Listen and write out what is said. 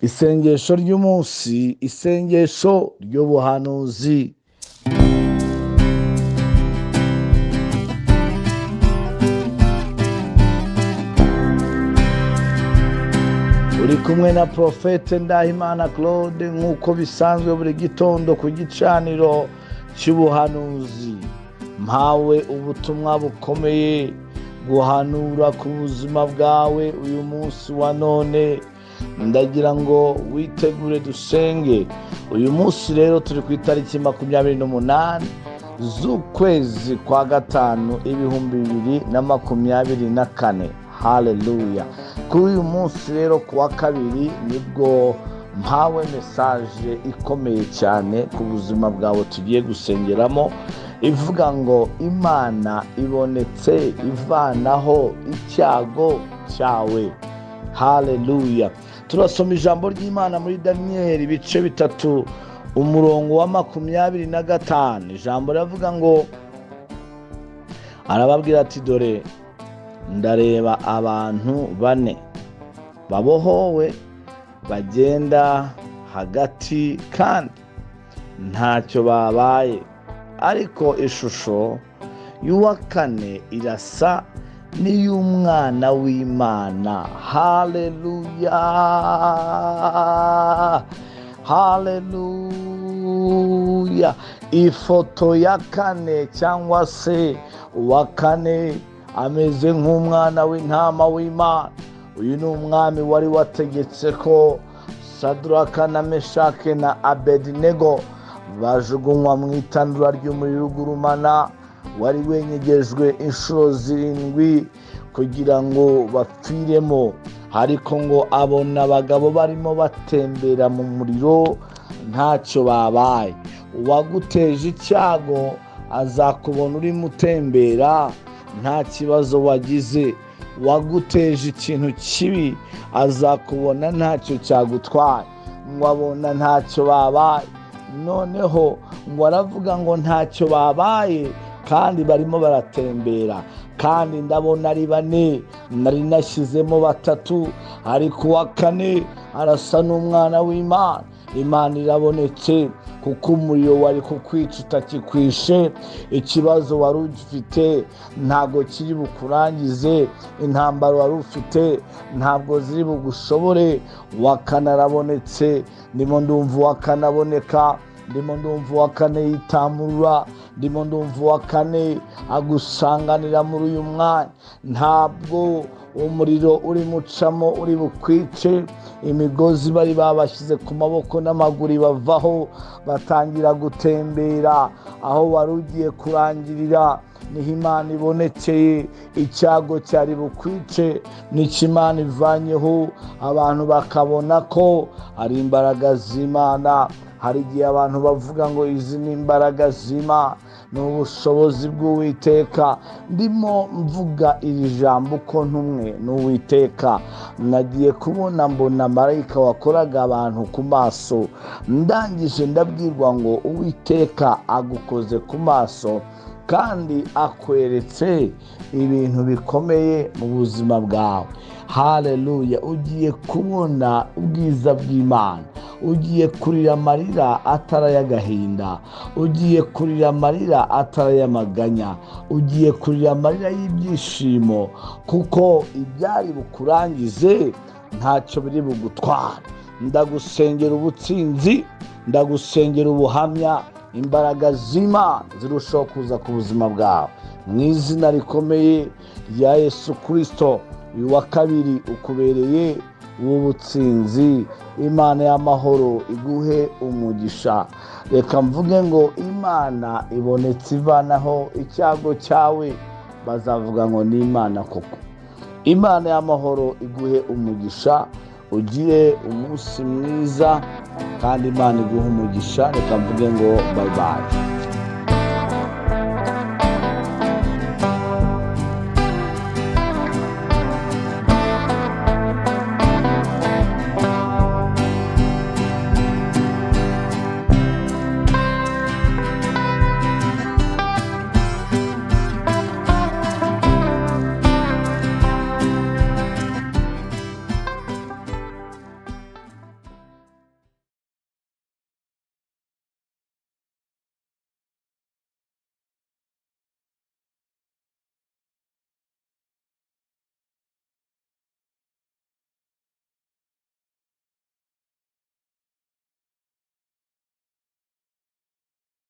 isengesho ry'umunsi isengesho ry'ubuhanuzi uri kumwe na porofete ndahimana claude nk'uko bisanzwe buri gitondo ku gicaniro cy'ubuhanuzi mpawe ubutumwa bukomeye guhanura ku buzima bwawe uyu munsi wa none ndagira ngo witegure dusenge uyu munsi rero turi ku itariki makumyabiri n'umunani z'ukwezi kwa gatanu ibihumbi bibiri na makumyabiri na kane haleluya kuri uyu munsi rero ku wa kabiri nibwo mpawe mesaje ikomeye cyane ku buzima bwawe tugiye gusengeramo ivuga ngo imana ibonetse ivanaho icyago cyawe haleluya turasoma ijambo ry'imana muri daniyeli ibice bitatu umurongo wa makumyabiri na gatanu ijambo riravuga ngo arababwira ati dore ndareba abantu bane babohowe bagenda hagati kandi ntacyo babaye ariko ishusho y'uwa kane irasa n'iy'umwana w'imana haleluya haleluya ifoto ya kane cyangwa se uwa kane ameze nk'umwana w'intama w'imana uyu ni umwami wari wategetse ko saduraka na meshake na abedinego bajugunywa mu itandura ry'umuriro ugurumana wari wenyegejwe inshuro zirindwi kugira ngo bapfiremo ariko ngo abona abagabo barimo batembera mu muriro ntacyo babaye uwaguteje icyago azakubona urimo utembera nta kibazo wagize waguteje ikintu kibi azakubona ntacyo cyagutwaye ngo abona ntacyo babaye noneho ngo aravuga ngo ntacyo babaye kandi barimo baratembera kandi ndabona ari bane nari nashyizemo batatu ariko uwa kane arasa n'umwana w'imana imana irabonetse kuko umuriro wari kukwica utakikwishe ikibazo wari ufite ntabwo kiri bukurangize intambara wari ufite ntabwo ziri bugushobore wakanarabonetse ndimo ndumva wakanaboneka ndimo ndumva uwa kane yitamurura ndimo ndumva uwa kane agusanganira muri uyu mwanya ntabwo umuriro uri mucamo uri bukwice imigozi bari babashyize ku maboko n'amaguru bavaho batangira gutembera aho wari ugiye kurangirira niho imana ibonekeye icyago cyari bukwice nicyo imana ivanyeho abantu bakabona ko ari imbaraga z'imana hari igihe abantu bavuga ngo izi ni imbaraga zima ni ubushobozi bw'uwiteka ndimo mvuga iri jambo uko ntumwe n'uwiteka nagiye kubona mbona marayika wakoraga abantu ku maso ndangije ndabwirwa ngo uwiteka agukoze ku maso kandi akweretse ibintu bikomeye mu buzima bwawe hareruya ugiye kubona ubwiza bw'imana ugiye kurira amarira atari ay'agahinda ugiye kurira amarira atari ay'amaganya ugiye kurira amarira y'ibyishimo kuko ibyari bukurangize ntacyo biri bugutware ndagusengera ubutsinzi ndagusengera ubuhamya imbaraga z'imana zirushaho kuza ku buzima bwawe mu izina rikomeye rya yesu kirisito uyu wa kabiri ukubereye ubu butsinzi imana y'amahoro iguhe umugisha reka mvuge ngo imana ibonetse ivanaho icyago cyawe bazavuga ngo ni imana koko imana y'amahoro iguhe umugisha ugire umunsi mwiza kandi imana iguha umugisha reka mvuge ngo bayibaye